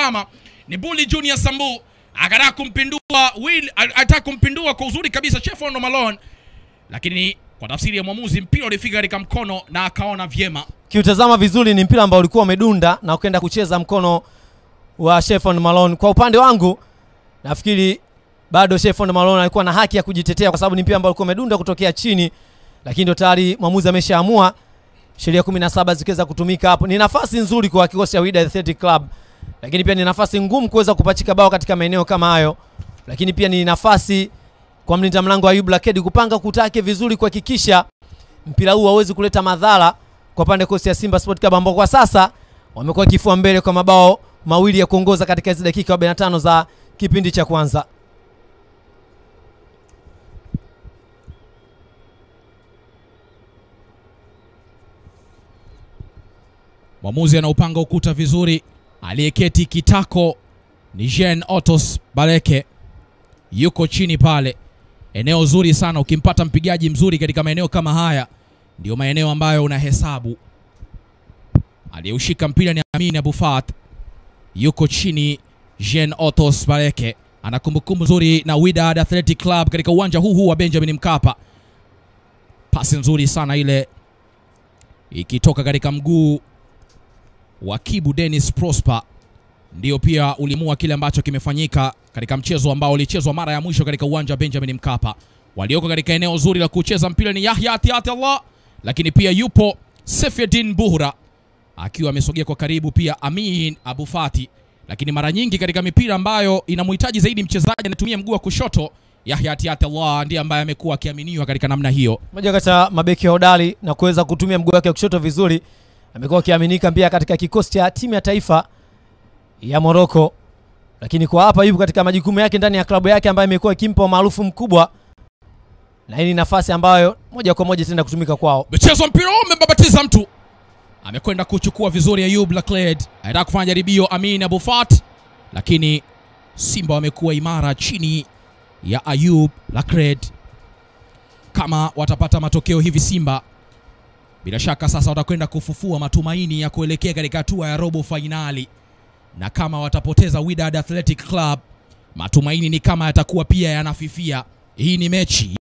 tazama ni Bully Junior Sambu akataka kumpindua Will, alitaka kumpindua kwa uzuri kabisa Chefon Malone, lakini kwa tafsiri ya mwamuzi mpira ulifika katika mkono na akaona vyema. Kiutazama vizuri ni mpira ambao ulikuwa umedunda na ukaenda kucheza mkono wa Sheffield Malone. Kwa upande wangu nafikiri bado Sheffield Malone alikuwa na haki ya kujitetea kwa sababu ni mpira ambao ulikuwa umedunda kutokea chini, lakini ndio tayari mwamuzi ameshaamua sheria 17 zikiweza kutumika hapo. Ni nafasi nzuri kwa kikosi cha Wydad Athletic Club, lakini pia ni nafasi ngumu kuweza kupachika bao katika maeneo kama hayo, lakini pia ni nafasi kwa mlinda mlango Ayub Lakedi kupanga kutake vizuri kuhakikisha mpira huu hauwezi kuleta madhara kwa pande kosi ya Simba Sport Club ambao kwa sasa wamekuwa kifua mbele kwa mabao mawili ya kuongoza katika hizi dakika 45 za kipindi cha kwanza. Mwamuzi anaupanga ukuta vizuri, aliyeketi kitako ni Jean Otos Baleke, yuko chini pale. Eneo zuri sana, ukimpata mpigaji mzuri katika maeneo kama haya, ndio maeneo ambayo unahesabu. Aliyeushika mpira ni Amin Abufat, yuko chini. Jean Otos Baleke ana kumbukumbu nzuri na Wydad Athletic Club katika uwanja huu huu wa Benjamin Mkapa. Pasi nzuri sana ile ikitoka katika mguu wa Kibu Dennis Prosper ndio pia ulimua kile ambacho kimefanyika katika mchezo ambao ulichezwa mara ya mwisho katika uwanja wa Benjamin Mkapa. Walioko katika eneo zuri la kucheza mpira ni Yahya Atiati Allah, lakini pia yupo Sefedin Buhra akiwa amesogea kwa karibu, pia Amin Abufati. Lakini mara nyingi katika mipira ambayo inamhitaji zaidi mchezaji anatumia mguu wa kushoto, Yahya Atiati Allah ndiye ambaye amekuwa akiaminiwa katika namna hiyo. Moja kati ya mabeki hodari na kuweza kutumia mguu wake wa kushoto vizuri, amekuwa akiaminika pia katika kikosi cha timu ya taifa ya Morocco, lakini kwa hapa yupo katika majukumu yake ndani ya klabu yake ambayo imekuwa ikimpa umaarufu mkubwa, na hii ni nafasi ambayo moja kwa moja tenda kutumika kwao. Mchezo mpira huu umembabatiza mtu, amekwenda kuchukua vizuri Ayub Lacled, anataka kufanya jaribio Amin Abufat, lakini Simba wamekuwa imara chini ya Ayub Lacled. Kama watapata matokeo hivi Simba, bila shaka sasa watakwenda kufufua matumaini ya kuelekea katika hatua ya robo fainali, na kama watapoteza Wydad Athletic Club, matumaini ni kama yatakuwa pia yanafifia. Hii ni mechi